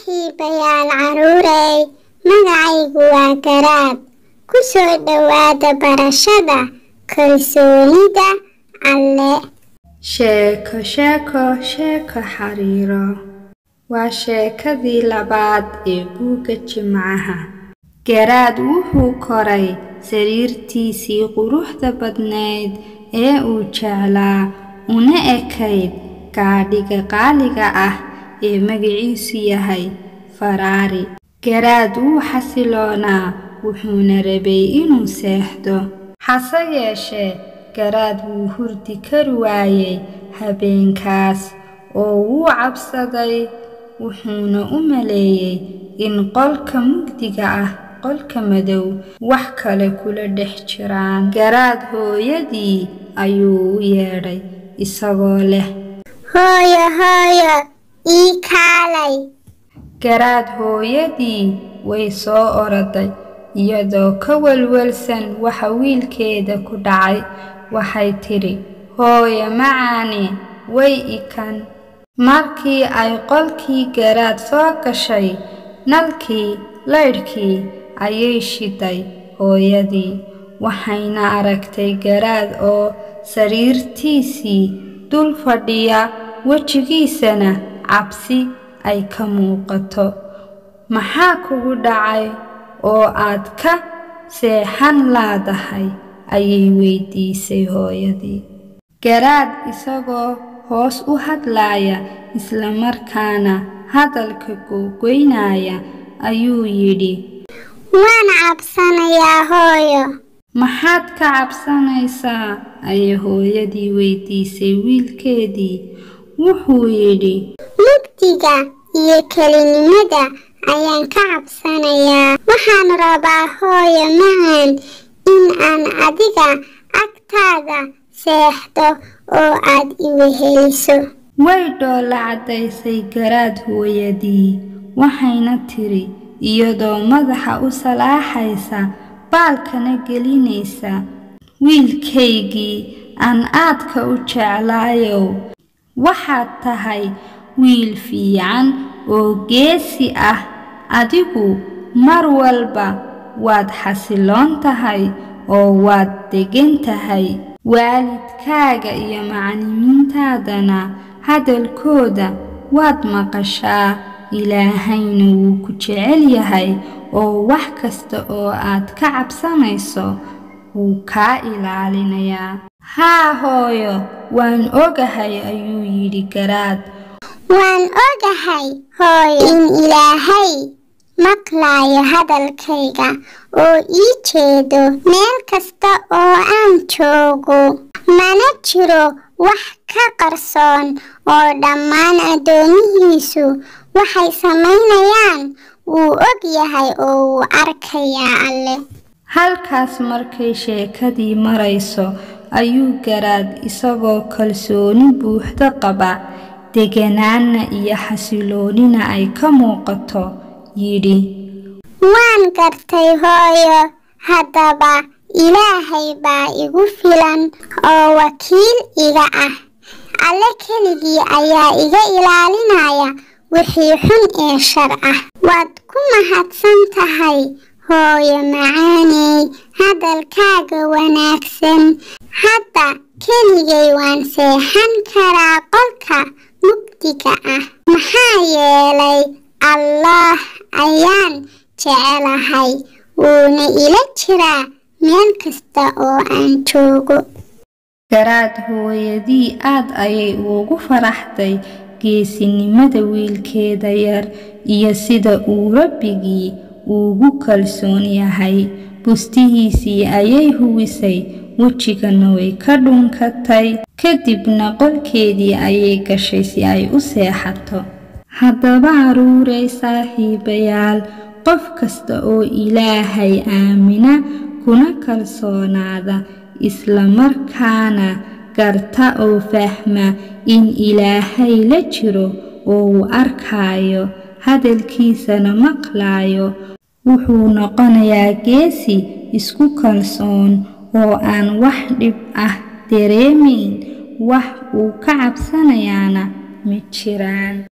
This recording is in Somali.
saaxiibayaal caruurey magacaygu waa garaad ku soo dhowaada barashada kalsoonida alle sheeko sheeko sheeko xariiro waa sheekadii labaad ee buugga jimcaha garaad wuxuu koray sariirtiisii quruxda badnayd ee uu jeclaa una ekayd gaadhiga qaaliga ah ee magaciisu yahay faraari garaad wuu xasiloonaa wuxuuna rabay inuu seexdo hase yeeshee garaad wuu hurdi kari waayey habeenkaas oo wuu cabsaday wuxuuna u maleeyey in qolka mugdiga ah qolka madow wax kale kula dhex jiraan garaad hooyadii ayuu u yeedhay isagoo leh hooyo hooyo ii kaalay garaad hooyadii way soo oroday iyadoo ka welwelsan waxa wiilkeeda ku dhacay waxay tidhi hooyo macaani way ikan markii ay qolkii garaad soo gashay nalkii laydhkii ayay shiday hooyadii waxayna aragtay garaad oo sariirtiisii dul fadhiya wejigiisana cabsi ay ka muuqato maxaa kugu dhacay oo aad ka seexan laadahay ayay weydiisay hooyadii garaad isagoo hoos u hadlaaya islamarkaana hadalka googoynaya ayuu yidhi waan cabsanayaa hooyo maxaad ka cabsanaysaa ayay hooyadii weydiisay wiilkeedii wuxuu yidhi mugdiga iyo kelinimada ayaan ka cabsanayaa waxaan rabaa hooyo macaan in aan adiga agtaada seexdo oo aad iweheliso way dhoolla caddaysay garaad hooyadii waxayna tidhi iyadoo madaxa u salaaxaysa baalkana gelinaysa wiilkaygii aan aadka u jeclaayow waxaad tahay wiil fiican oo geesi ah adigu mar walba waad xasiloon tahay oo waad deggan tahay waalidkaaga iyo macallimiintaadana hadalkooda waad maqashaa ilaahayna wuu ku jecel yahay oo wax kasta oo aad ka cabsanayso wuu kaa ilaalinayaa haa hooyo waan ogahay ayuu yidhi garaad waan ogahay hooyo in ilaahay maqlaayo hadalkayga oo ii jeedo meel kasta oo aan joogo mana jiro wax ka qarsoon oo dhammaan addoomihiisu waxay samaynayaan wuu og yahay oo wuu arkayaa alle halkaas markay sheekadii marayso ayuu garaad isagoo kalsooni buuxda qaba deganaanna iyo xasiloonina ay ka muuqato yidhi waan gartay hooyo haddaba ilaahay baa igu filan oo wakiil iga ah alle keligii ayaa iga ilaalinaya wixii xun ee shar ah waad ku mahadsan tahay hooyo macaaney hadalkaaga wanaagsan hadda keligay waan seexan karaa qolka mugdiga ah maxaa yeelay allaah ayaan jecelahay wuuna ila jiraa meel kasta oo aan joogo garaad hooyadii aad ayay ugu faraxday geesinimada wiilkeeda yar iyo sida uu rabbigii ugu kalsoon yahay bustihiisii ayay huwisay wejigana way ka dhunkatay kadibna qolkeedii ayay gashay si ay u seexato haddaba caruurey saaxiibayaal qof kasta oo ilaahay aamina kuna kalsoonaada islamarkaana garta oo fahma in ilaahay la jiro oo uu arkaayo hadalkiisana maqlaayo wuxuu noqonayaa geesi isku kalsoon oo aan wax dhib ah dareemayn wax uu ka cabsanayaana ma jiraan